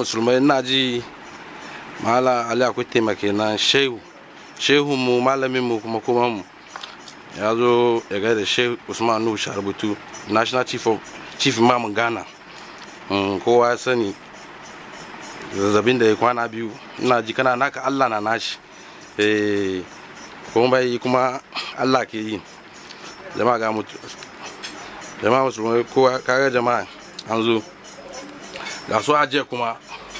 musulmai na ji mala ali akwai taimake na shehu shehu mu malamin mu kuma kuma mu ya zo ya gaida shehu usman nuhu sharbutu national chief of chief imam ghana Mm, kowa ya sani zazzabin da ya kwana biyu ina ji kana naka allah na nashi eh kuma bai kuma allah ke yi jama'a ga mutu jama'a musulmai kowa kaga jama'a an zo ga su ajiye kuma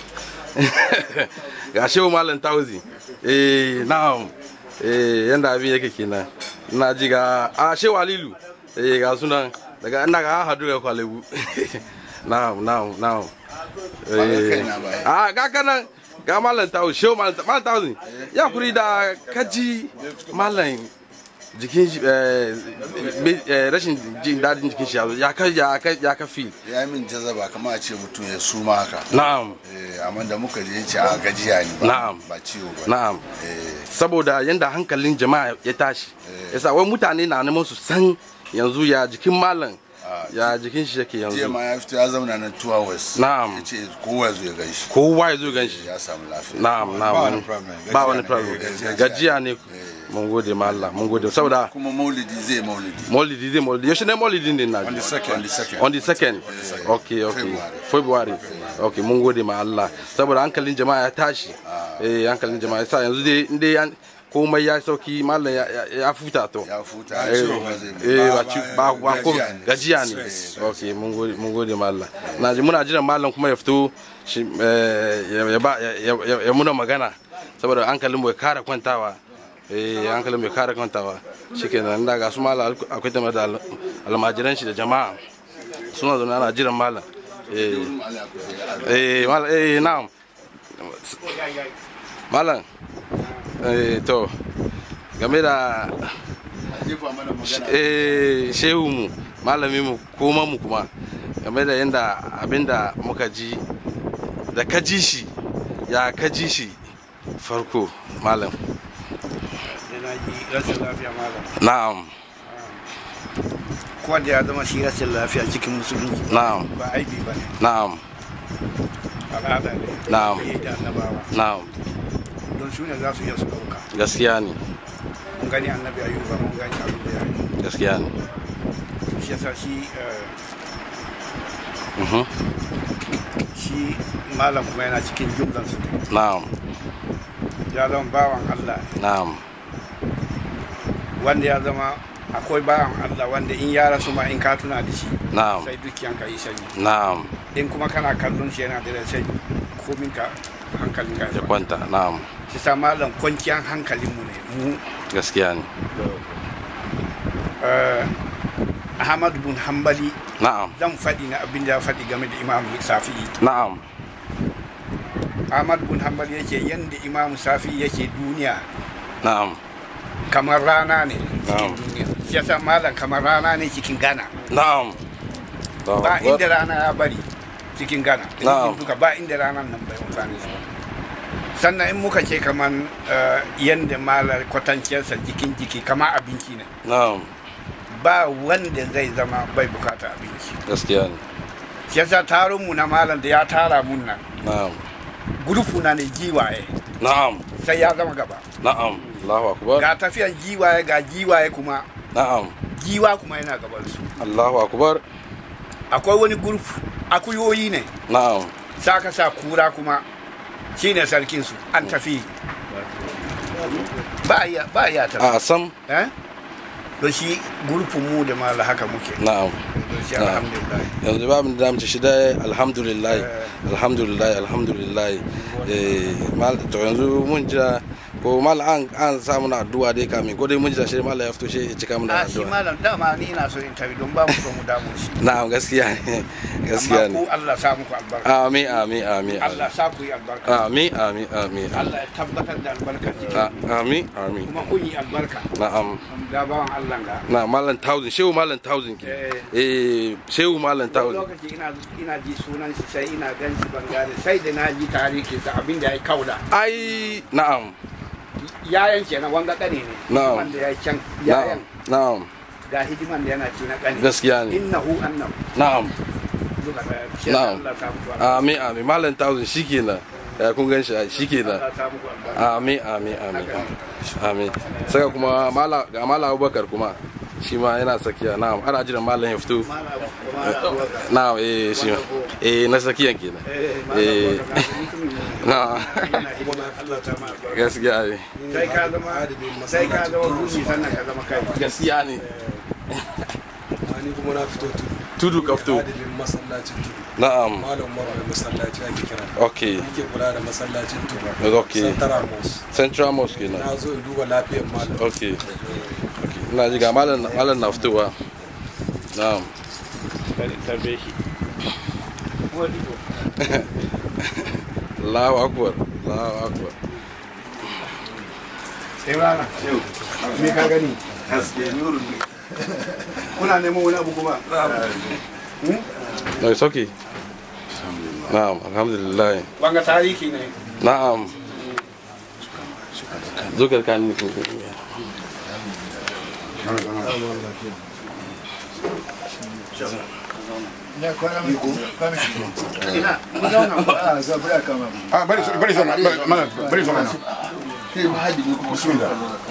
ga shehu malam tauzi eh na'am eh yanda abin yake kenan ina ji ga a shehu alilu eh ga sunan daga ina ga hadu ga kwalebu na'am na'am na'am eh a ga kanan ga malam tauzi shehu malam malam tauzi ya kuri da kaji malam jikin shi rashin jin dadin jikin shi ya ka ya ka ya ka fi ya yi min jazaba kamar a ce mutum ya suma haka na'am Eh, amma da muka je ce a gajiya ne ba Na'am. ba ciwo ba na'am Eh, saboda yanda hankalin jama'a ya tashi yasa wai mutane na neman su san yanzu ya jikin malam ya jikin shi yake jiya yanzu ma ya fito ya zauna nan two hours Na'am. ya ce kowa zo ya gan shi kowa ya zo gan shi ya samu lafiya na'am na'am Ba wani problem. ba wani Gajiya ne. problem Gajiya- gajiya ne mun gode ma Allah mun gode saboda kuma maulidi zai maulidi maulidi zai maulidi yaushe ne maulidi ne na on the second on the second on the second okay okay february okay mun gode ma Allah saboda hankalin jama'a ya tashi eh hankalin jama'a ya sa yanzu dai in dai an- komai ya sauki mallam ya- ya ya futa to ya futa eh ciwo ba zai eh, ba ci ba ba ko gajiya ne. gajiya ne okay mun gode mun gode ma Allah na ji muna jiran mallam kuma ya fito shi eh, ya ya ba ya- ya ya muna magana saboda hankalin mu ya kara kwantawa eh hankalin mu ya kara kwantawa shikenan da ga su mallam akwai tamar da al- almajiran shi da jama'a suna zaune ana jiran mallam eh eh mallam eh na'am mallam eh to game da jefa mana magana eh shehu mu malami mu kuma mu kuma game da yadda abinda muka ji da ka ji shi ya ka ji shi farko malam da na ji rashin lafiya malam na'am ko da ya zama shi rashin lafiya cikin musulunci na'am ba aibi ba ne na'am al'ada ne Na'am. da yi da annabawa na'am don su ne za su iya su ɗauka gaskiya ne mun gani annabi ayuba mun gani abin da ya yi gaskiya ne shi yasa shi eh, Mhm. shi malam kuma yana cikin jumlansu ne na'am ya zama bawan allah ne na'am wanda ya zama akwai bawan allah wanda in ya rasu ma in ka tuna da shi na'am sai dukiyanka yi sanyi na'am in kuma kana kallon shi yana da rai komin ka hankalin ka ya kwanta na'am shi sa malam kwanciyar hankalinmu ne mu gaskiya ne eh, ahmad bin hambali na'am zan faɗi na abin da ya faɗi game da imam safi'i na'am ahmad bin hambali yake yanda imam safi'i yake duniya na'am kamar rana ne cikin Na'am. duniya shi yasa malam kamar rana ne cikin ghana na'am Allahu ba Akbar. inda rana ya bari cikin ghana Na'am. duka ba inda rana nan bai amfani su sannan in muka ce kamar eh, yanda malar kwatanciyarsa jikin jiki kama abinci ne na'am ba wanda zai zama bai bukata abinci gaskiya ne shi yasa taron mu na malam da ya tara mun nan na'am gurufu na ne giwaye na'am sai ya zama gaba na'am Allahu akbar ga tafiyan giwaye ga giwaye kuma na'am giwa kuma yana gaban su Allahu akbar akwai wani gurufu akuyoyi ne na'am saka sa kura kuma shine sarkin su an tafi ba ya ba ya tafi a sam eh don shi gurufin mu da mala haka muke na'am don shi Na'am. alhamdulillah yanzu babu da damu shi dai alhamdulillah alhamdulillah alhamdulillah eh mal to yanzu mun jira ko mal an an samu na addu'a dai kamin ko dai mun jira shi mal ya fito shi ya cika mu da a shi addu'a malam dama ni ina so in tafi don ba mu so mu damu shi na'am gaskiya ne gaskiya amma ku ne Allah sa muku albarka amin amin amin Allah sa ku yi albarka amin amin amin Allah ya tabbatar da albarka cikin A- amin amin kuma kun yi albarka na'am da bawan Allah ga na malam thousand shehu malam thousand ke eh shehu malam wani thousand lokaci ina ina ji sunan shi sai ina gan shi ban gane sai da na ji tarihi sa abin da ya kauda ai na'am yayan kenan wanga kane ne Na'am. hidiman da ya can na'am yayan na'am ga hidiman da yana ci na kane gaskiya ne innahu annahu na'am duka daya shi Na'am. Allah ta muku albarka amin amin malam thousand shikenan ya kun gan shi shikenan Allah ta muku albarka amin amin amin amin saka kuma mala ga mala abubakar kuma shi ma yana sakiya na'am ana jiran malam ya fito na'am eh shi ma eh na sakiyan kenan eh na'am Allah ta ma albarka gaskiya ne sai ka zama sai ka zama ruhi sannan ka zama kai gaskiya ne ni kuma na fito tudu tudu ka fito adibin masallacin tudu na'am malam umar mai masallaci ake kira okay yake kula da masallacin tudu okay santara mosque central mosque kenan na zo in duba lafiyar malam okay okay ina ji ga malam malam na fitowa na'am tarbe shi Allahu akbar Allahu akbar sai rana me ka gani kuna neman wani abu kuma no it's okay na'am alhamdulillah wanga tarihi ne na'am zukar kan ni ko ina mu zauna mu Ah, bari su bari su mana bari su mana. Kai ma hadi ne kuma Bismillah.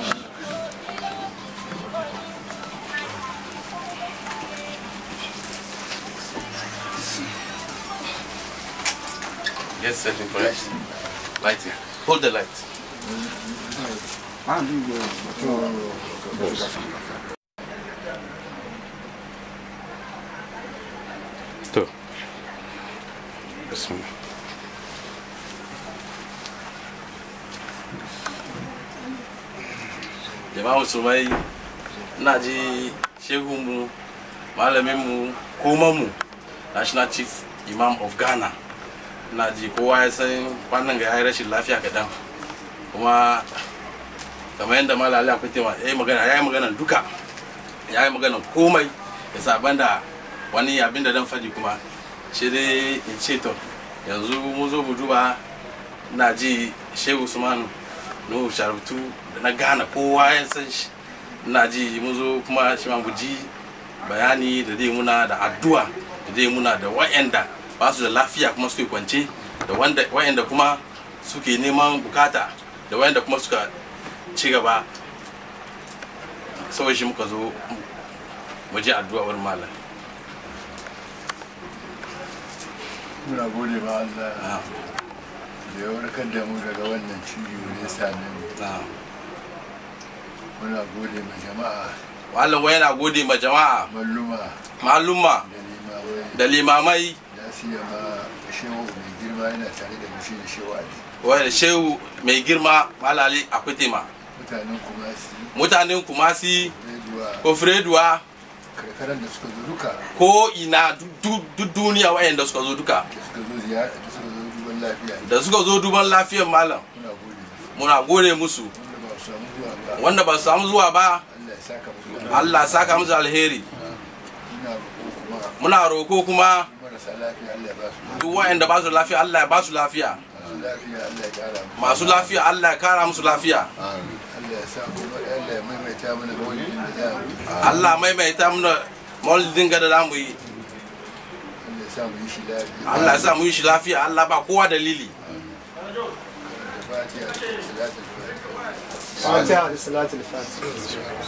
Yes, setting correct. Lighting. Hold the light. To. Bismillah. Jama'a musulmai ina ji shehunmu malaminmu komanmu national chief imam of ghana na ji kowa ya san kwanan ga ya yi rashin lafiya kaɗan kuma kamar yadda malali akwai tema ya yi magana ya yi magana duka ya yi magana komai ya saban da wani abin da dan faɗi kuma shi dai in ce to yanzu mun zo mu duba na ji shehu usman nuhu sharutu da na gana kowa ya san shi na ji mun zo kuma shi ma mu ji bayani da zai muna da addu'a da zai muna da wa'anda ba su da lafiya kuma suke kwance da wanda wa'anda kuma suke neman bukata da wa'anda kuma suka ci gaba sau shi muka zo mu ji addu'a wurin malam muna gode ma Allah na da ya warkar da mu daga wannan ciwo da ya same mu na muna gode ma jama'a malam wai yana gode ma jama'a malluma malumma da limamai da limamai ya siya ma shehu mai girma yana tare da mushi da shehu ali wai shehu mai girma malali akwai tema mutanen kuma su mutanen kumasi reduwa kofreduwa karkarar da suka zo duka ko ina duk duk duniya wayanda suka zo duka da suka zo ziyara da suka zo duban lafiya da suka zo duban lafiyar malam muna gode muna gode musu musu wanda ba su samu zuwa ba wanda ba su samu zuwa ba Allah ya saka musu da Allah ya saka musu alheri muna roƙo kuma muna roko kuma marasa lafiya Allah ya ba su duk wayanda ba su lafiya Allah ya ba su lafiya masu lafiya Allah masu lafiya Allah ya ya kara musu kara musu lafiya Allah ya sa kuma Allah ya maimaita mana maulidin da za mu yi Allah maimaita mana maulidin ga da za mu yi Allah ya sa mu yi shi lafiya Allah ya sa mu yi shi lafiya Allah ba kowa dalili da fatiha da salatul fatiha fatiha da salatul fatiha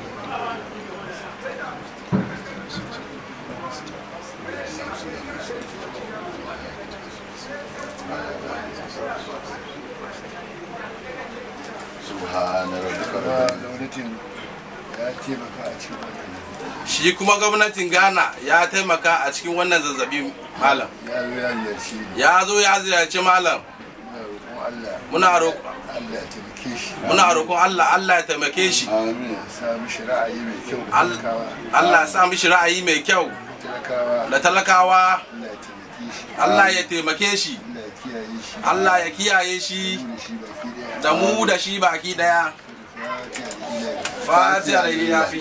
subhana rabbika kuma rabbil gwamnatin ya taimaka a cikin wannan shi kuma gwamnatin Ghana ya taimaka a cikin wannan zazzabi malam ya zo ya ziyarci ni ya zo ya ziyarci malam muna roƙon muna roƙon muna Allah Allah ya taimake shi roƙon Allah Allah ya taimake shi amin ya sa mishi ra'ayi mai kyau da Al- talakawa Allah ya sa mishi ra'ayi mai kyau talakawa da talakawa Allah ya taimake Allah ya taimake shi shi Allah Allah ya kiyaye shi ya kiyaye shi da mu da da mu da shi shi baki daya baki daya Fatiha fatiha da ilahi. da ya fi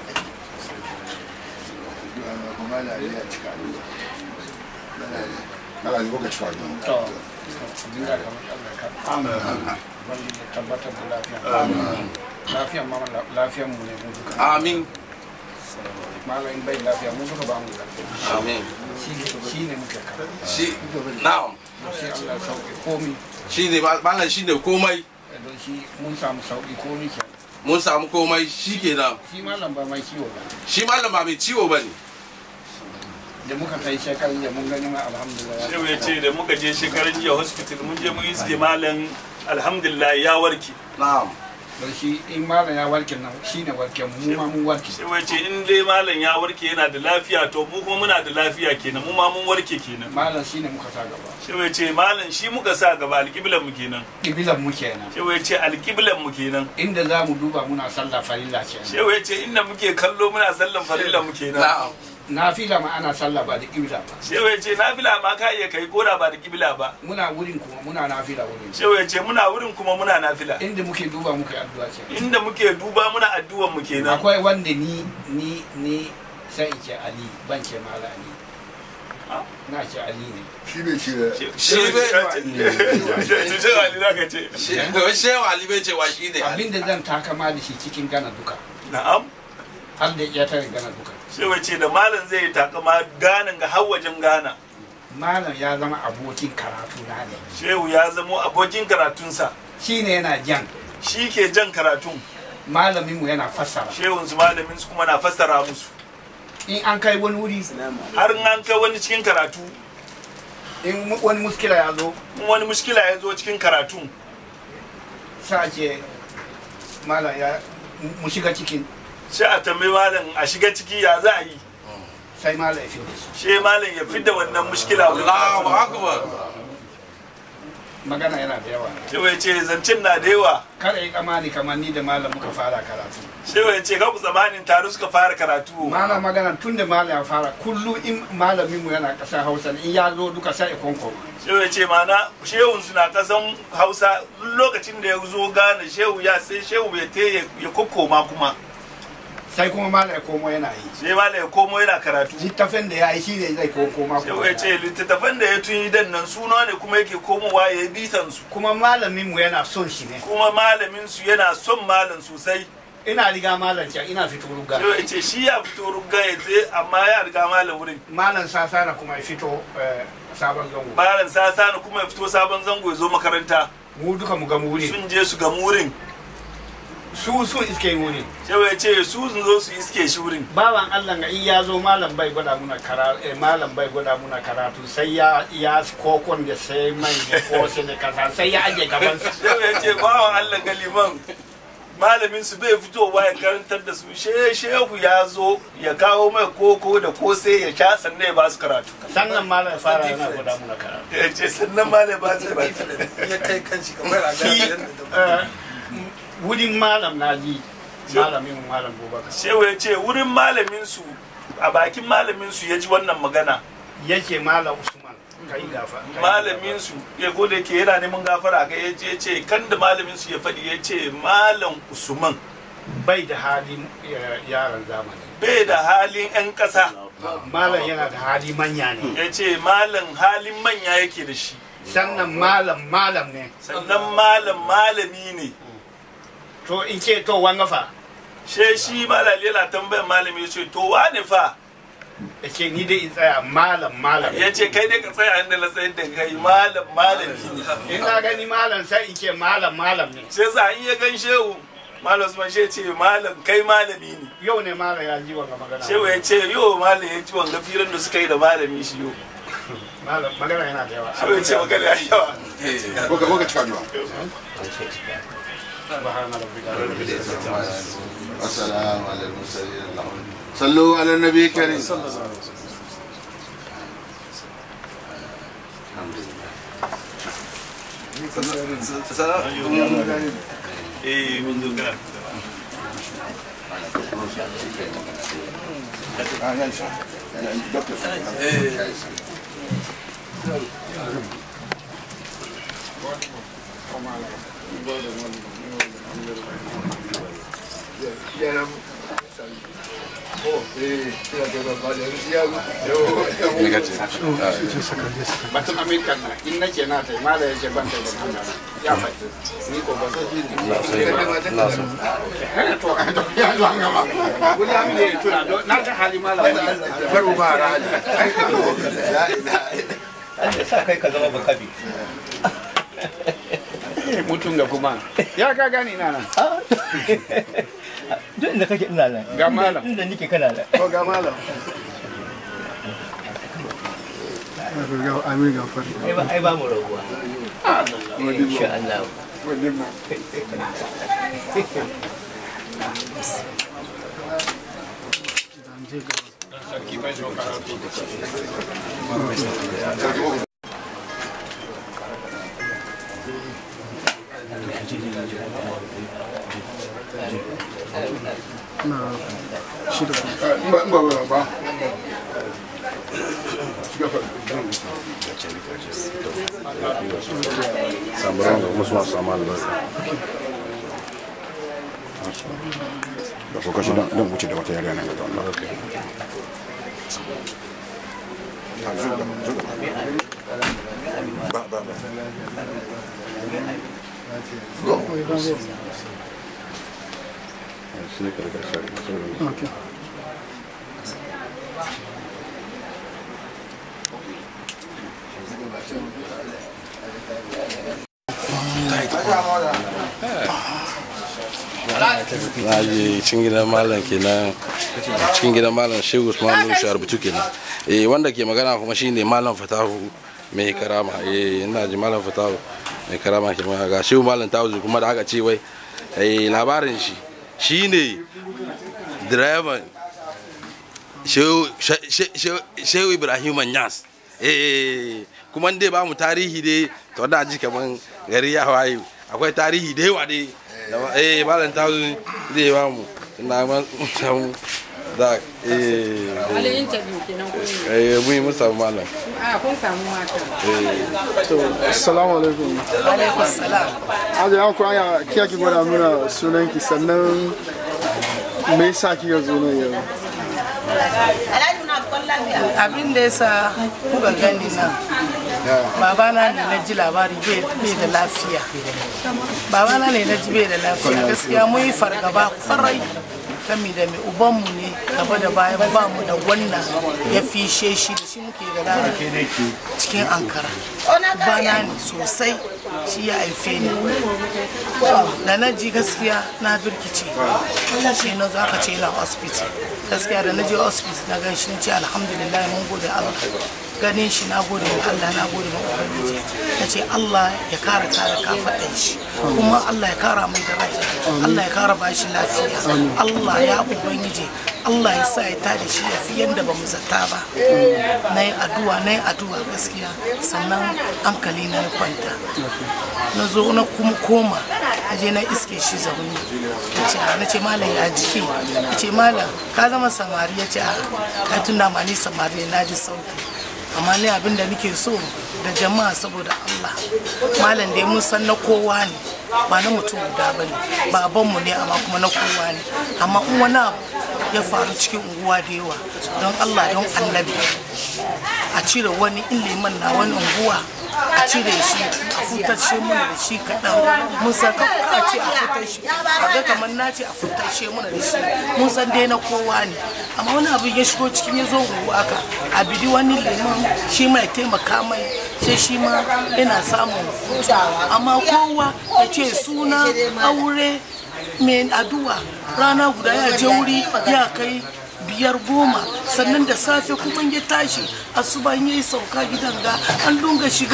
Addu'a ma kuma Allah ya cika. Allah ya Allah ya lokaci fa to abin da kamar Allah ka wanda ya tabbatar da lafiya lafiyan ma lafiyan mu ne mu duka amin malamin bai lafiya mu duka ba mu lafiya amin shi shi ne muke ka shi na'am shi Allah ya sauke komi shi ne malam shi ne komai don shi mun samu sauki komi ke mun samu komai shi kenan shi malam ba mai ciwo ba shi malam ba mai ciwo ba ne da muka kai shekarun da mun gani ma alhamdulillah shehu ya ce da muka je shekarun jiya hospital mun je mun iske malam alhamdulillah ya warke na'am don shi in malam ya warke nan shi ne warke mu ma mun warke shehu ya ce in dai malam ya warke yana da lafiya to mu kuma muna da lafiya kenan mu ma mun warke kenan malam shi ne muka sa gaba shehu ya ce malam shi muka sa gaba alƙiblan mu kenan kibilan mu kenan shehu ya ce alƙiblan mu kenan inda za mu duba muna sallah farilla kenan shehu ya ce inda muke kallo muna sallan farilla mu kenan na'am nafila ma ana sallah ba da kibla ba shehu ya ce nafila ma ka iya kai koda ba da kibla ba muna wurin kuma muna nafila wurin shehu ya ce muna wurin kuma muna nafila inda muke duba muke addu'a kenan inda muke duba muna addu'an mu kenan akwai wanda ni ni ni sai in ce ali ban ce mala ali na ce ali ne shi ne shi da shi bai Shehu Ali za ka ce shi shehu ali bai cewa shi ne abinda zan takama da shi cikin gana duka na'am har da ya tare gana duka shehu ya ce da malam zai yi takama ganin ga har wajen gana malam ya zama abokin karatu na ne shehu ya zamo abokin karatunsa shi ne yana jan shi ke jan karatun malaminmu yana fassara shehun su malamin su kuma na fassara musu in an kai wani wuri har in an kai wani cikin karatu in mu- wani muskila ya zo in wani mushkila ya zo cikin karatun sa ce malam ya mu shiga cikin sai a tambayi malam a shiga ciki ya za a yi sai malam ya fi da shi she malam ya fidda wannan mushkila Allahu akbar magana yana da yawa shehu ya ce zancen na da yawa kada yi kamani kamar ni da malam muka fara karatu shehu ya ce ka ku zamanin tare suka fara karatu malam magana tun da malam ya fara kullum in malaminmu yana ƙasar hausa in ya zo duka sai ya konkoma shehu ya ce mana shehun su na kasan hausa lokacin da ya zo gane shehu ya sai shehu ya te ya kokkoma kuma sai kuma malam ya komo yana yi sai malam ya komo yana karatu littafin da ya yi shi ne zai konkoma shehu ya ce littattafan da ya tun dan nan suna ne kuma yake komowa ya yi bitan su kuma malaminmu yana son shi ne kuma malamin su yana son malam sosai ina riga malam can ina fito ruga shehu ya ce shi ya fito rugga ya je amma ya riga malam wurin malam sasana kuma ya fito eh, sabon zango malam sasa kuma ya fito sabon zango ya zo makaranta mu duka mu ga mu wuri sun je su ga wurin su sun iske wuri shehu ya ce su sun zo su iske shi wurin bawan Allah ga in ya zo malam bai gwada muna karatu eh, malam bai gwada muna karatu sai ya ya kokon da sai mai da kose da kasa sai ya aje gaban sa shehu ya ce bawan Allah galiman malamin su bai fitowa ya karantar da su she shehu ya zo ya kawo mai koko da kose ya sha sannan ya ba su karatu sannan malam ya fara yana gwada muna karatu ya ce sannan malam ba su ba ya kai kanshi kamar a shi gane yadda eh, wurin malam na ji malamin mu malam Bubakar shehu ya ce wurin malamin su a bakin malamin su ya ji wannan magana yake malam Usman kai gafa kai malamin su ya gode ke yana neman gafara ga ya ce ce kan da malamin su ya faɗi ya ce malam usman bai da halin eh, yaran zamani bai da halin 'yan ƙasa malam yana da hali manya ne ya ce malam halin manya yake da shi sannan malam malam ne sannan malam malami ne to in ce to wanga fa she shi malali yana tambayar malami ya ce to wane fa ce ni dai in tsaya malam malam ya ce kai dai ka tsaya inda na tsayar da kai malam malami ne in na gani malam sai in ce malam malam ne sai sa in ya gan shehu malam usman she ce malam kai malami ne yau ne malam ya ji wanga magana shehu ya ce yo malam ya ji wanga firan da suka yi da malami shi yo malam magana yana da yawa shehu ya ce magana ya yawa Boka boka cika duwa. subhana rabbika rabbil izzati amma yasifun والسلام على المرسلين اللهم صلوا على النبي الكريم eh mun zo kana Ah, ya isa. Ya, ya, doctor. yaran eh ina ga ba da ya me kace batun amerika na in nake na ta mala ya ce ban ta da nuna ya faɗi ni ko ba zai yi ina so to ya zo an gama wani ya mini tuna don na ta hali mala bar mu ba rali Allah sa kai ka zama bakabi. mutum ga kuma ya ka gani na nan Duk inda kake ina nan. Ga malam. Inda nike kana nan. to ga malam Amin gafar. Ai ba ai ba mu rabuwa. Insha Allah. Na shida. ba ba ba ba samuran ga musu masu samu albarka da ko kashi dan dan wuce da wata yarinya nan ga Allah ba ba ba shi ne karkar shari'a Okay. na je cikin gidan malam kenan cikin gidan malam shehu usman nuhu sharbutu kenan eh wanda ke magana kuma shine malam fatahu mai karama eh ina ji malam fatahu mai karama ke magana ga shehu malam tawuzu kuma da aka ce wai eh labarin shi shine direban shehu She- She- shehu ibrahim nyas eh kuma dai ba mu tarihi dai to da ji kaman gari ya waye akwai tarihi da yawa dai da- eh malam tazu zai ba mu ina ma samu da eh Wani interview kenan kun yi. eh mun yi mun samu malam A kun samu mata. Assalamu alaikum. Alaikum salam. Aje an ku aya kiya ki gwada mana sunan ki sannan me yasa kika zo nan yau? Abin da yasa kuka gani nan. Babana ne na ji labari bai bai da lafiya. Babana ne na ji bai da lafiya. Gaskiya mun yi fargaba kwarai. Kami da mai ubanmu ne gaba da baya ba mu da wannan ya fishe shi da shi muke da rana cikin ankara. Bana ne sosai shi ya haife ni. Da na ji gaskiya na birkice. Shi na zo aka ce na hospital. Gaskiya da na je hospital na gan shi na ce alhamdulillah mun gode Allah. Ganin shi na gode wa Allah na gode wa Ubangiji. Na ce Allah ya kara kare kafaɗan shi. Kuma Allah ya kara mai daraja. Allah ya kara bashi lafiya. Allah ya Ubangiji. Allah ya sa ya tada shi ya fi yadda ba mu zata ba. Na yi addu'a na yi addu'a gaskiya sannan hankali na ya kwanta. Na zo na kuma koma na je na iske shi zaune. Ya ce na ce malam ya jiki. Ya ce malam ka zama samari ya ce a ya tunda ma ni samari na ji sauki. amma ni abin da nake so da jama'a saboda Allah malam da mun san na kowa ne ba na mutum guda ba ne babanmu ne amma kuma na kowa ne amma in wani abu ya faru cikin unguwa da yawa don Allah don annabi a cire wani in liman na wani unguwa a cire shi a futashe mana da shi kaɗan mun san ka ka ce a futashe a ga kamar na ce a futashe mana da shi mun san dai na kowa ne amma wani abu ya shigo cikin ya zo unguwa ka a bidi wani liman shi mai taimaka mai sai shi ma yana samun hutu amma kowa ya ce suna aure mai addu'a rana guda ya je wuri ya kai biyar goma sannan da safe kuma ya tashi asuban ya yi sauka gidan ga an dunga shiga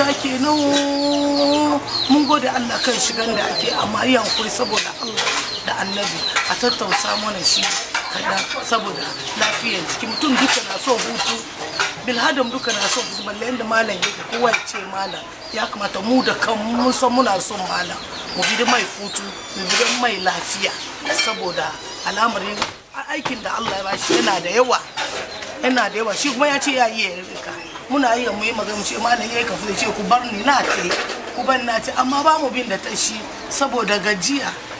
kenan mun gode allah kan shigan da ake amma yi hankuri saboda allah da annabi a tattausa mana shi kaɗan saboda lafiyar jiki mutum duka na so hutu bilhadam duka na so hutu balle yadda malam yake kowa ya ce malam ya kamata mu da kan mun san muna son malam mu bi mai hutu mu bi mai lafiya saboda al'amarin aikin da Allah ya bashi yana da yawa yana da yawa shi kuma ya ce ya yi ya rika muna iya mu yi magana mu ce malam yayi kafu ce ku bar ni na ce ku bar na ce amma ba mu bin da ta shi saboda gajiya na yi mai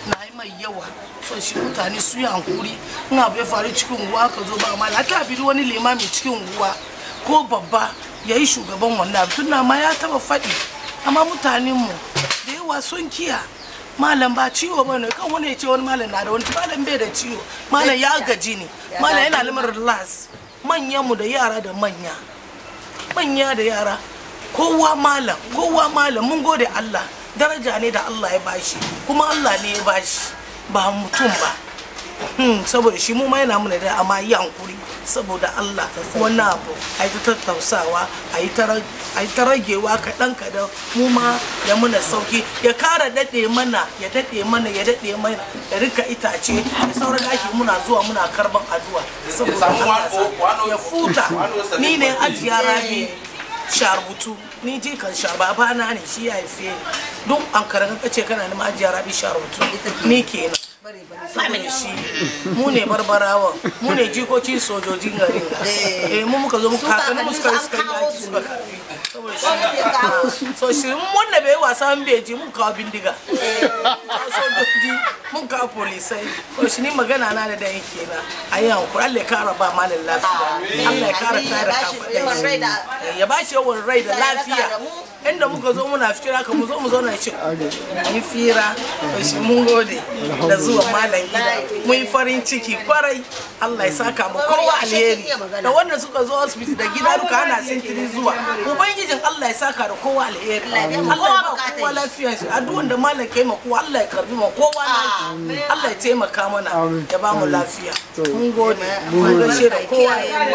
mai yawa so shi mutane su yi hankuri in abu ya faru cikin unguwa ka zo ba mala ta bi wani limami cikin unguwa ko babba ya yi shugaban wannan abu tun ma ya taba faɗi amma mutanen mu da yawa sun kiya malam ba ciwo ba ne kan wani ya ce wani malam na da wani malam bai da ciwo malam ya gaji ne malam yana limar relax manyan mu da yara da manya manya da yara kowa malam kowa malam mun gode Allah daraja ne da Allah ya bashi kuma Allah ne ya bashi ba mutum ba hmm, saboda shi mu ma yana muna da amma yi hankuri saboda Allah wani abu a yi ta tattausawa a yi ta ragewa kaɗan kaɗan mu ma ya muna sauki ya kara daɗe mana ya daɗe mana ya daɗe mana ya rika itace da sauran daki muna zuwa muna karban addu'a saboda Allah sa- ya futa ni ne ajiya rabi sharubutu ni je kan sha babana ne shi ya haife ni don an karan ka ce kana neman ajiya rabi sharubutu ni kenan saboda shi mu ne barbarawa mu ne jikokin sojojin garin ga eh mu muka zo muka kakanni mu suka suka yaki suka karbi saboda shi so shi mun wanda bai wasa mun bai ji mun kawo bindiga kawo sojoji mun kawo polisai so shi ni magana na da dan kenan ayi hankuri Allah ya kara ba malin lafiya Allah ya kara tare kafaɗa shi ya ba shi yawan rai da lafiya inda muka zo muna fira ka mu zo mu zauna ci yi fira to shi mun gode da zuwa malam gida mun yi farin ciki kwarai Allah ya saka mu kowa alheri da wanda suka zo asibiti da gida duka ana sintiri zuwa ubangijin Allah ya saka da kowa alheri Allah ya ba kowa lafiya shi addu'an da malam kai ma kowa Allah ya karbi ma kowa lafiya Allah ya taimaka mana ya ba mu lafiya mun gode mun gaishe da kowa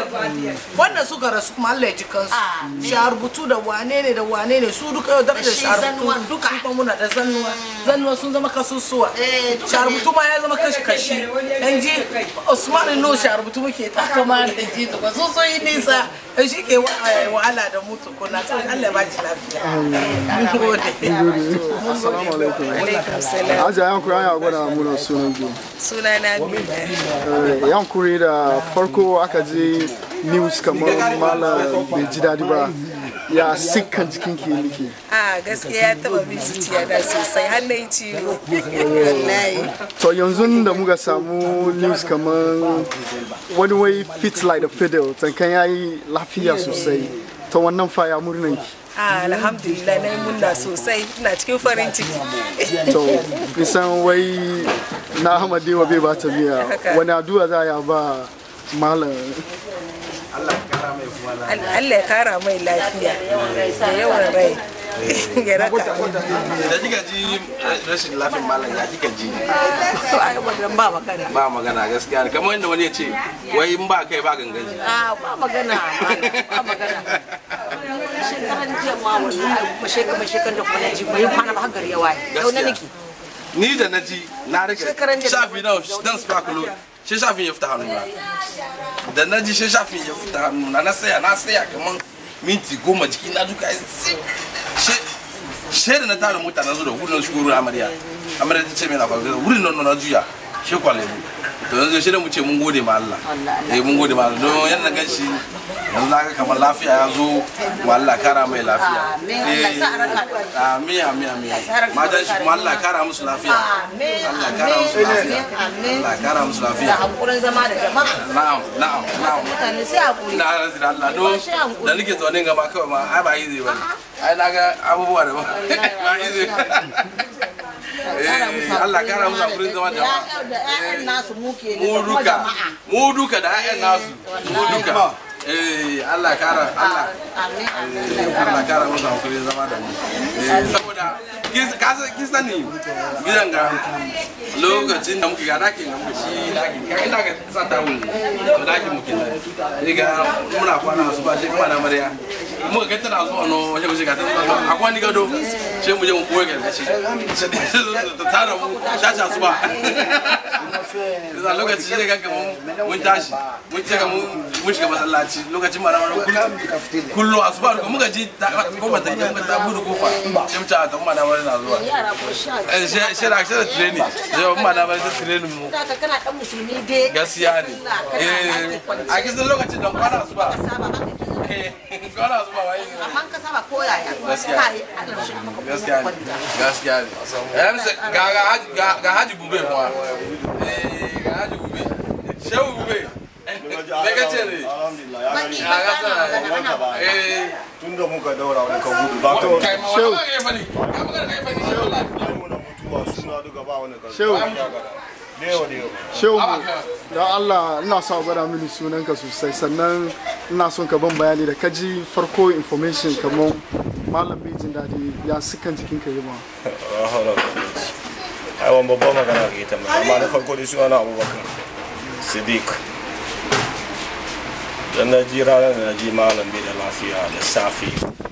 wannan suka rasu kuma Allah ya ji kansu sharubutu da wane ne da wane ne su duka yau da sharubutu duka kuma muna da zannuwa zannuwa sun zama kasusuwa sharubutu ma ya zama kashi kashi yan ji Usman no sharubutu muke takama da ji to ba so so yi nisa dan shi ke wahala da mutu kuna sai Allah ya ba shi lafiya mun gode assalamu alaikum alaikum salam aja yankuri an ya gwada muna sunan ki sunana Eh, yankuri da farko aka je news kamar malam bai ji daɗi ba ya sikkan jikin ki nike a gaskiya ya taba bin zuciya na sosai har na yi ciwo wallahi to yanzu da muka samu news kamar wani wai fit like the fiddle tankan ya yi lafiya sosai ta wannan faya murnan ki a alhamdulillah na yi munna sosai ina cikin farin ciki to kisan wai na ahmadewa bai ba ta biya wani addu'a za a ba malam Allah ya kara mai lafiya da yawan rai ya raka da kika ji rashin lafiyar malam ya kika ji to ai wannan ba magana ba magana gaskiya ne kamar yadda wani ya ce wai in ba kai ba gangan ji a ba magana ba magana shekaran jiya ma wallahi kuma shekaran shekaran da kuma na ji bai kwana ba har gari ya waye yau na niki ni da na ji na rike Shekaran jiya da shafi na dan sparkle shi shafin ya fita hannuna da na ji shi shafin ya fita hannuna na saya na saya kamar minti goma jiki na duka ya zip she da na tara mota na zo da wurin shigo wurin amarya amarya ta ce mai na faru wurin nan na juya shi kwale mu to yanzu shi da mu ce mun gode ma Allah eh mun gode ma Allah don yadda gan shi yanzu na ga kamar lafiya ya zo wa Allah kara mai lafiya amin amin amin matan shi kuma Allah kara musu lafiya Allah kara musu lafiya Allah kara musu da lafiya hankurin zama da jama'a na'am na'am na'am mutane sai hakuri na rasu da Allah don da nake zaune gaba kawai ma ai ba yi zai bane ai na ga abubuwa da ba ba yi zai Allah kara musu hakurin zama jama'a da ƴaƴan nasu muke ne mu da kuma duka jama'a mu duka da ƴaƴan nasu mu duka eh Allah kara Allah amin eh, Allah kara musu hakurin zama da mu Eh, saboda kin- ka san- kin sani gidan ga lokacin da muke ga dakin da muke shi dakin ka ina ga sa ta wuni to dakin muke nan ni ga muna kwana su ba shi kuma na marya muka ga tana zuwa no wace wace ga tana zuwa akwai ni gado sai mu je mu koyi ga shi ta tara mu shasha su ba da lokaci ne ga mun mun tashi mun ce ga mun mun shiga masallaci lokacin mara mara kullu asuba ko muka ji ko ba ta yi muka ta budu kofa sai mu ta ta mu da mara na zuwa yara ko sha eh she she da she da training sai mu da mara ta training mu da ka kana dan musulmi dai gaskiya ne eh a kisan lokacin da kwana asuba saba ba ka eh kwana su ba wai amma ka saba ko yaya Gaskiya. ka yi Allah shi maka gaskiya ne gaskiya ne yan sa ga ga haji ga ga haji bube kuma eh ga haji bube shehu bube me ka ce ne baki ya ga sa eh tun da muka daura wani kan gudu ba kai ma wani ma kai fani ka magana kai fani shehu muna mutuwa suna duka ba wani kan Shehu. da yawa da yawa Shehu don Allah ina so a gwada mini sunanka sosai sannan ina son ka ban bayani da kaji farko information kamar malam bai jin daɗi ya sukan jikin ka yi ma. ai wani babban magana ga ita mai amma na farko dai suna na abubakar siddiq dan na ji ranar da na ji malam bai da lafiya da safe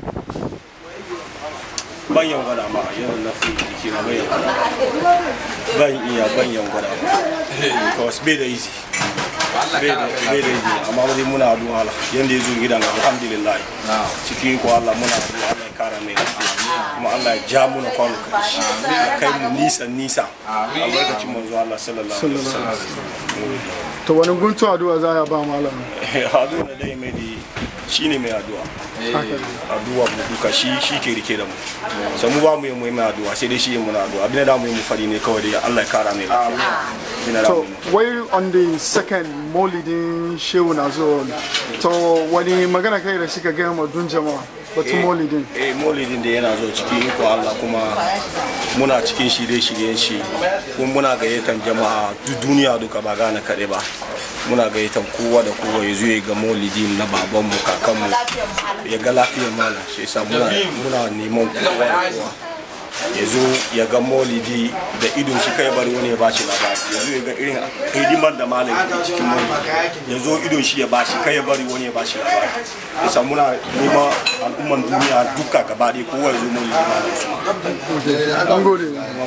ban yan gwada ma yawan na fi jiki na ban yan gwada ban iya ban yan gwada ma because bai da easy bai da bai da easy amma dai muna addu'a Allah yanda ya zo gidan alhamdulillah cikin ko Allah muna addu'a Allah ya kara mai lafiya kuma Allah ya ja muna kwano kashi ya kai mu nisa nisa albarkacin manzo Allah sallallahu alaihi wasallam To wani guntu addu'a za ya ba malam. addu'a da dai mai di shine mai addu'a addu'a mu duka shi shi ke rike da mu sai mu ba mu yi mu yi mai addu'a sai dai shi yi muna addu'a abin da mu yi mu fari ne kawai dai Allah ya kara mai lafiya abin da To mu yi wai on the second maulidin shehu na zo to wani magana kai da shi ka gaya ma dun jama'a batun maulidin. eh maulidin da yana zo cikin iko Allah kuma muna cikin shirye-shiryen shi kuma muna gayyatan jama'a duk duniya duka ba gane kaɗai ba muna gayyatan kowa da kowa ya zo ya ga maulidin na babanmu kakanmu ya ga lafiyar malam shi yasa muna muna neman kowa da kowa ya zo ya ga maulidi da idon shi kai bari wani ya ba shi labari ya zo ya ga irin hidimar da malam ke cikin maulidi ya zo idon shi ya ba shi kai ya bari wani ya ba shi labari yasa muna neman al'umman duniya duka gaba ɗaya kowa ya zo maulidi malam su An gode.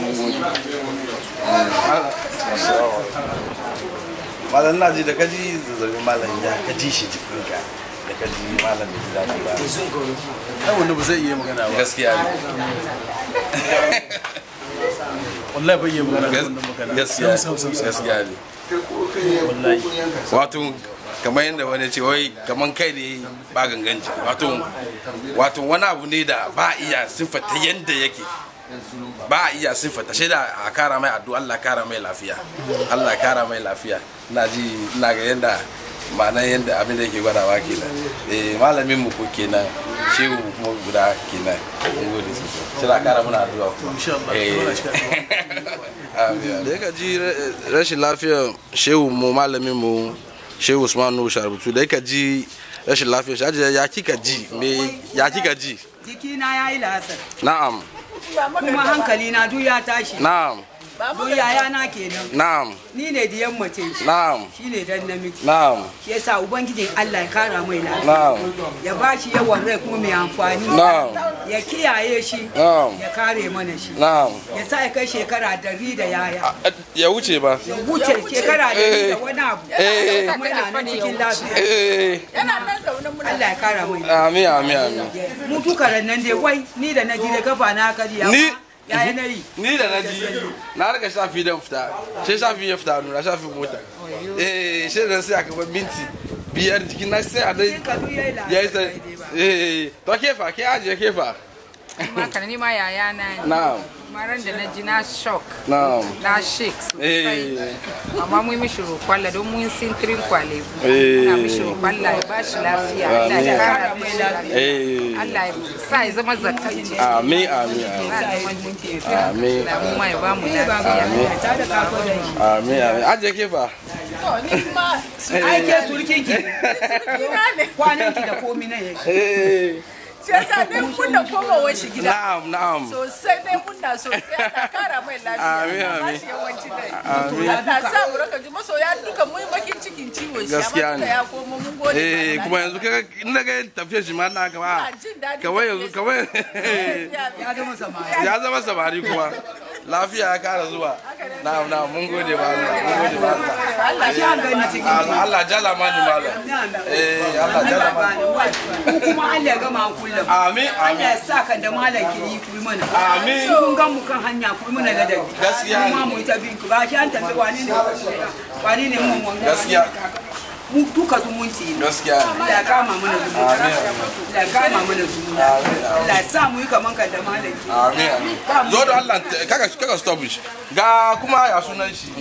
malam na ji da kaji zazzabin malam ya ka ji shi jikinka da kaji malam bai ji daɗi ba ai wanda ba zai iya magana ba gaskiya ne wallahi bai iya magana da wannan magana gaskiya Sam, sam, sam, sam. gaskiya ne wallahi wato kamar yadda wani ce wai kamar kai ne ba gangan jiki wato wato wani abu ne da ba a iya siffata yadda yake ba a iya siffata shi da a kara mai addu'a Allah kara mai lafiya Allah kara mai lafiya ina ji ina ga yadda ma'anar yadda abin da yake gwadawa kenan eh malamin mu ko kenan shehu kuma guda kenan mun gode sosai shi da kara muna addu'a kuma insha Allah Eh. Allah shi ka da ya ji rashin lafiyar shehu mu malamin mu shehu usman nuhu sharbutu da ya ji rashin lafiyar shi ajiye ya kika ji me ya kika ji jikina ya yi lasar na'am kuma hankali na duk ya tashi na'am duk yaya na kenan na'am ni ne diyan mace na'am shi ne dan namiji na'am shi yasa ubangijin Allah ya kara mai lafiya na'am ya ba shi yawan rai kuma mai amfani Na'am. ya kiyaye shi Na'am. ya kare mana shi na'am ya sa ya kai shekara dari da yaya ya wuce ba ya wuce shekara dari da wani abu Eh. kuma yana nan cikin lafiya eh yana nan zaune muna Allah ya kara mai lafiya amin amin amin mu duka nan dai wai ni da na ji da kafa na kariya Ni- ya yi na yi ni da na ji na riga shafi dan fita sai shafi ya fita nuna shafi mota eh sai da sai aka bar minti biyar jikin na sai a dai ya yi sai eh to kefa ke ajiye kefa Maka ni ma yaya na ne. na'am Maran da na ji na shock. na'am Na shake sosai. eh Amma mun mishi roƙon don mun sintirin kwale. Eh. Na mishi roƙon Allah ya ba shi lafiya. Allah ya kara mai lafiya. eh Allah ya sa ya zama zakkanci. amin amin amin Da mu ma ya ba mu lafiya. amin amin ajiye kefa ai ke surkin ki kwanan ki da komi na yake eh shi yasa ne kunna komawar shi gida na'am na'am sosai ne munna sosai ana kara mai lafiya Amin, ba amin. shi yawanci dai Amin. Allah sa mu raka ji masoya duka mun bakin cikin ciwon shi Gaskiya amma ne. tunda ya komo mun gode ma eh Allah. kuma yanzu kaga in daga tafiyar shi ma na kama Ina jin daɗin kawai yanzu kawai ya zama samari ya zama samari kuma lafiya ya kara zuwa na'am na'am mun gode ba Allah mun gode ba Allah Allah shi an gani cikin Allah Allah jala mani malam eh Allah jala mani ku kuma Allah ya gama an kullum Amin, Allah ya sa kan da malam ke yi ku yi mana Amin. kun gan mu kan hanya ku yi mana ladabi Gaskiya ne. kuma mu yi ta bin ku ba shi an tafi wani ne wani ne mun wanga Gaskiya. mu duka zumunci ne gaskiya ne Allah ya kama mana zumunci Amin. Allah kama mana juna Allah ya sa mu yi kaman ka da malaki amin amin zo da Allah kaka kaka stop shi ga kuma ya sunan shi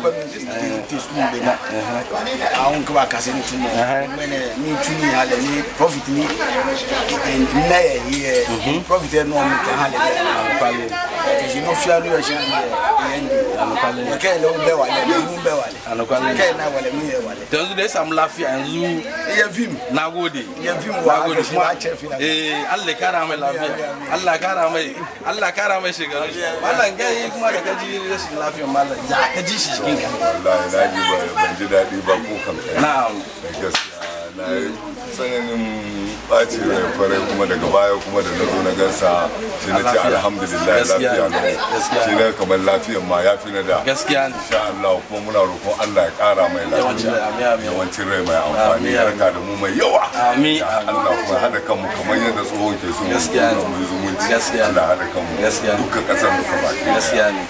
awon kaba kase ni tun mene ni tuni hale ni profit ni na ye ye profit no mi kan hale pale ke si no fia no ye shan ye yendi ke le be wale le mu be wale Anakwale. ke na wale mi ye wale to yanzu da ya samu lafiya yanzu ya film na gode ya film wa na gode ga shi kuma na ce fi na eh Allah ya kara mai lafiya Allah ya kara mai Allah ya kara mai shekaru mallan gai kuma da kaji rashin lafiyar mallan ya kaji shi cikin ka wallahi na ji ba ban ji daɗi ba ko kam na'am gaskiya na yi tsananin ɓaci rai farai kuma daga baya kuma da na zo na gansa shi na ce alhamdulillah Gaskiya lafiya ne, lau gaskiya shi na kamar lafiyan ma ya fi na da gaskiya ne insha Allah kuma muna roƙon Allah ya ƙara mai Yawancin rai, lafiya amin, amin. yawancin rai mai amfani Amin, ya raka da mu mai yawa Amin, Ya Allah kuma haɗa kanmu kamar yadda tsohon ke so Gaskiya ne. mu yi zumunci Gaskiya ne. Allah haɗa kanmu Gaskiya ne. dukkan ƙasar mu gaba ɗaya. gaskiya ne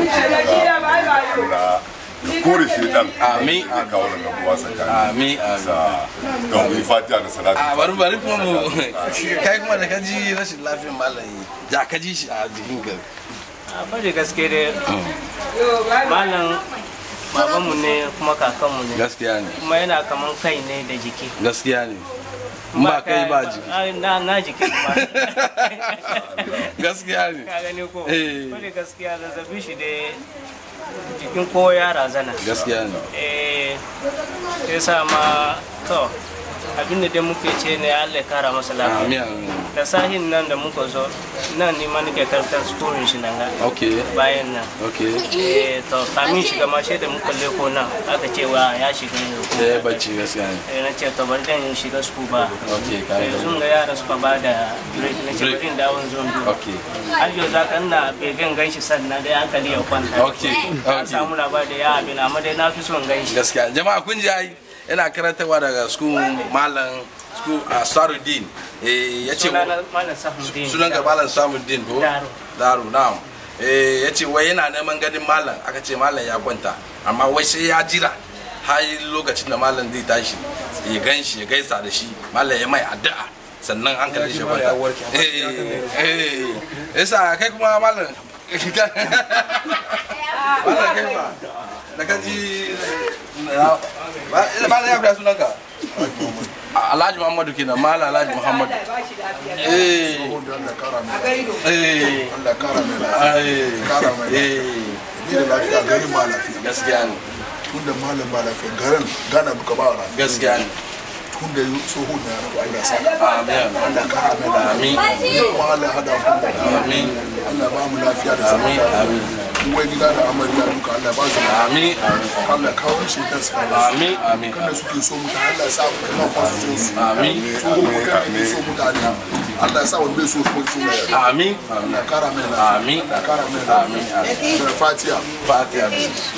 Allah ya kore shi dan Amin. ya kawo da rabuwa tsakanin amin amin sa ga mu yi fatiha da salatu a bari bari kuma mu kai kuma da kaji rashin lafiyar mallan ya kaji shi a jikin ka a bari gaske dai malam babanmu ne kuma kakanmu ne gaskiya ne kuma yana kaman kai ne da jiki gaskiya ne in ba kai ba jiki Ah, na na jiki kuma gaskiya ne ka gani ko Eh. bari gaskiya zazzabi shi dai jikin kowa ya razana gaskiya ne eh sai sa ma to abin da dai muke ce ne Allah ya kara masa amin lafiya amin da sahin nan da muka zo nan ni ma nake karantar sukurin shi nan ga okay bayan nan okay eh to kamin shiga ma sai da muka leko nan aka ce wa ya shiga yanzu da ya bacci gaskiya ne eh na ce to bari dan in shiga su ba okay ka eh sun ga yara suka ba da break na ce Break. bari in dawo in zo in duba okay har yau za ka ina begen ganshi sannan dai hankali ya kwanta Okay, an okay. samu labari da ya abin amma dai na fi son ganshi gaskiya jama'a kun ji ai yana karantarwa daga school malam school a Saruddin eh yace sunana malam sahundin sunan ga malam Samuddin ko Daru. daru na'am eh yace wai yana neman ganin malam aka ce malam ya kwanta amma wai sai ya jira har lokacin da malam zai tashi ya gan shi ya gaisa da shi malam ya mai addu'a sannan an kalli shi kwanta eh eh yasa kai kuma malam malam kai ba da ka ji malam ya kuda sunanka Alhaji Muhammadu kenan Malam Alhaji Muhammadu eh eh Allah kara mai eh kara mai eh ni da lafiya garin ma lafiya gaskiya ne tun da malam ba lafiya garin gana duka ba lafiya gaskiya ne tun da yi tsohon na yaro Allah sa amin Allah kara mai lafiya Amin. kuma Allah hada ku da amin Allah ba mu lafiya da zaman amin lafiya amin uwar gida da amarya duka Allah ba su amin Allah kawo shi da su amin amin kada suke so mutane Allah sa ku kuma kwa su so su amin tsohon mu kada ne so mutane Allah ya sa wani bai so su kuma su ne amin Allah kara mai lafiya amin Allah kara mai amin lafiya da fatiha fatiha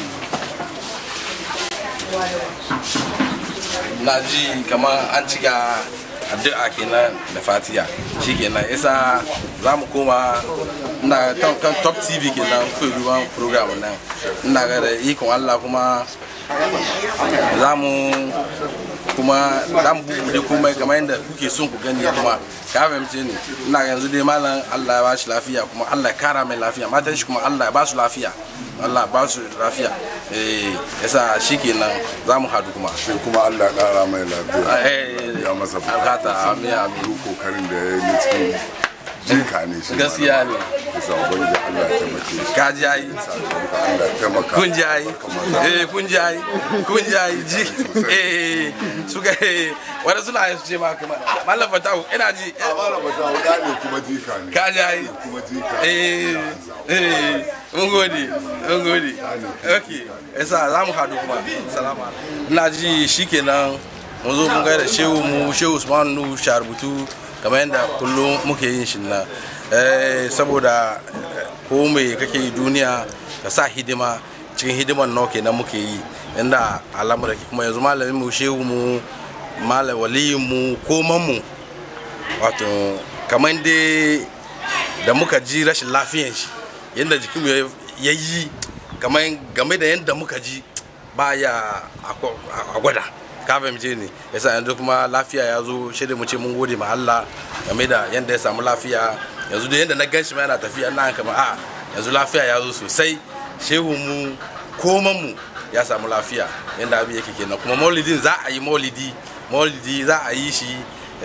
na ji kamar an cika addu'a kenan da fatiha shi kenan isa za mu koma ina kan kan top tv kenan kuwa ruwan program nan ina ga da ikon allah kuma za mu kuma za mu bubuɗe komai kamar yadda kuke son ku gani kuma ka fahimce ni ina ga yanzu dai malam allah ya ba shi lafiya kuma allah ya kara mai lafiya matan shi kuma allah ya ba su lafiya Allah ba su lafiya eh yasa shikenan za mu hadu kuma shi kuma Allah ya kara mai lafiya eh ya masa bukata amin amin duk kokarin da ya yi na cikin jinka ne shi gaskiya ne bisa ubangiji Allah ya taimake shi ka ji ai Allah ya taimaka kun ji ai eh kun ji ai kun ji ai ji eh suka eh wanda suna su ce ma kuma mallam fatahu ina ji a mallam fatahu da ne kuma jika ne ka ji ai kuma jika eh eh mun gode mun gode okay yasa za mu hadu kuma salamu alaikum ina ji shikenan mun zo mun gaida shehu mu shehu usman nu sharbutu kamar yadda kullum muke yin shi na saboda ko mai kake yi duniya ka sa hidima cikin hidiman nawa kenan muke yi inda al'amura kuma yanzu malamin mu shehu mu malam waliyin mu koman mu wato kamar dai da muka ji rashin lafiyan shi yadda jikinmu ya yi kamar game da yadda muka ji baya a gwada ka fahimce ni yasa yanzu kuma lafiya ya zo shi da mu ce mun gode ma Allah game da yanda ya samu lafiya yanzu da yanda na gan shi ma yana tafiya ina kamar a yanzu lafiya ya zo sosai shehu mu koman mu ya samu lafiya yanda abin yake kenan kuma maulidin za a yi maulidi maulidi za a yi shi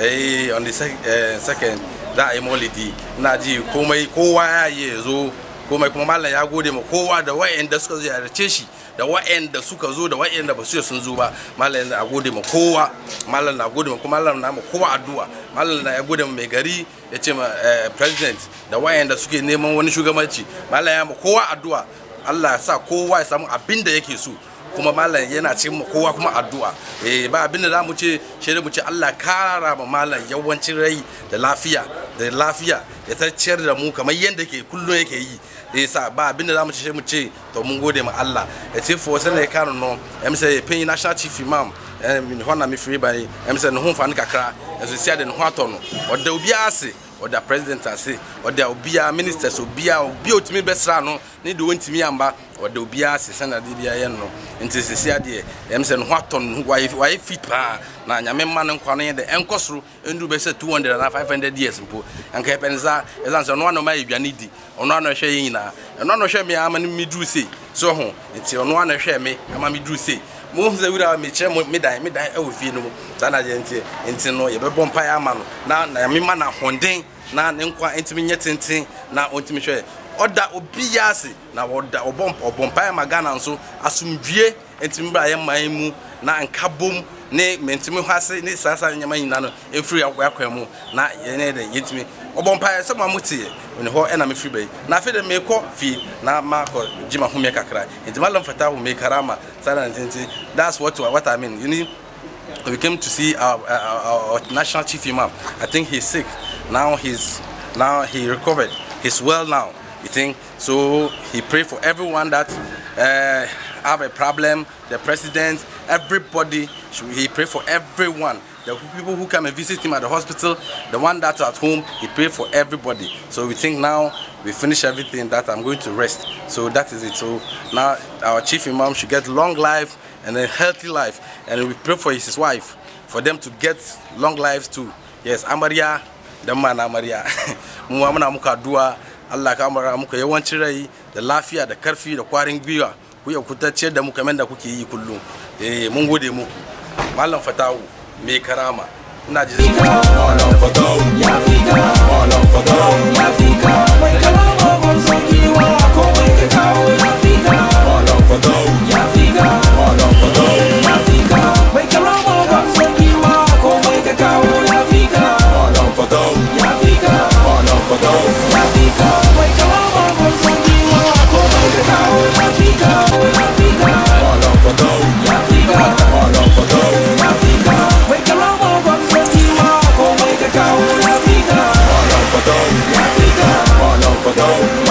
eh on the sec- eh, second za a yi maulidi ina ji komai kowa ya yi ya zo komai kuma mallam ya gode ma kowa da wa'anda suka ziyarce shi da wa'anda suka zo da wa'anda ba su yi sun zo ba mallam na gode ma kowa mallam na gode ma kuma mallam na ma kowa addu'a mallam na ya gode ma mai gari ya ce ma eh, president da wa'anda suke neman wani shugabanci mallam ya ma kowa addu'a Allah ya sa kowa ya samu abin da yake so kuma malam yana cikin mu kowa kuma addu'a eh ba abin da zamu ce shi mu ce Allah kara ma malam yawancin rai da lafiya da lafiya ya ta ciyar da mu kamar yadda ke kullum yake yi eh sa ba abin da zamu ce shi mu ce to mun gode ma Allah ya ce fo sai ne kanu no em sai pin national chief imam eh min hona mi free bani em sai no ho fa kakra eso sia de no ho atɔ no ɔda obi ase ɔda president ase ɔda obia ministers obia obia otumi bɛsra no ne de wɔntumi amba ɔda obia ase sɛna de bia yɛ no nti sisi adeɛ ɛm sɛ ne ho atɔ no wayɛ wayɛ fit paa na nyame mma no nkwa no yɛ de ɛnkɔ soro ɛndu bɛsɛ 200 ana 500 years mpo anka yɛpɛ ne saa ɛsiane sɛ ɔno ano ma yɛ aduane di ɔno ano hwɛ yɛ nyinaa ɛno ano hwɛ me ama no meduru sei so ho nti ɔno ano hwɛ me ama meduru sei mo sɛ wura mekyerɛ mo me dan me dan ɛwɔ fie no mu saa na deɛ nti nti no yɛbɛbɔ mpaeɛ ama no na na nyame ma no ahoɔden na ne nkwa ntumi nyɛ tenten na ɔntumi hwɛ ɔda obi yɛ ase na ɔda ɔbɔ ɔbɔ mpaeɛ ma ghana nso asomdwie ntumi bra yɛ man mu na nka bom ne mentumi hɔ ase ne saa saa nneɛma nyinaa no ɛfiri akwan mu na yɛne dɛ yɛntumi ɔbɔ mpaeɛ sɛ mo a moteɛ ɔne hɔ ɛna mefiri bɛyi na afei dɛ meekɔ fie na makɔ gye ma homeɛ kakra nti malam fata ho mekarama saa na ntenti that's what, what i mean you need we came to see our, our, our national chief imam. I think he's sick. Now he's now he recovered. He's well now. You think so? He prayed for everyone that uh, have a problem. The president, everybody. He prayed for everyone. The people who come and visit him at the hospital, the one that's at home, he prayed for everybody. So we think now we finish everything that I'm going to rest. So that is it. So now our chief imam should get long life and a healthy life. And we pray for his wife, for them to get long lives too. Yes, Amaria, the man Amaria. Mu ma muna muka addu'a Allah ka amara muka yawancin rai da lafiya da karfi da kwarin gwiwa. Ku ya ku ciyar da mu kamar da kuke yi kullum. Eh mun gode muku. Malam Fatawu mai karama. Ina ji Malam Fatawu. Ya fika. Malam Fatawu. Ya fika. Mai karama gwarzon giwa komai ka kawo ya fika. Malam Fatawu. Ya fika. Malam Fatawu. Ya fika. Mai karama gwarzon giwa komai ka kawo ya fika. Malam Fatawu. Ya fika. Malam Fatawu. Ya fika. Mai karama gwarzon giwa komai ka kawo ya fika. Ya fika. Malam Fatawu. Ya fika. Malam Fatawu. Ya fika. Mai karama gwarzon giwa komai ka kawo ya fika. Malam Fatawu. Ya fika. Malam Fatawu.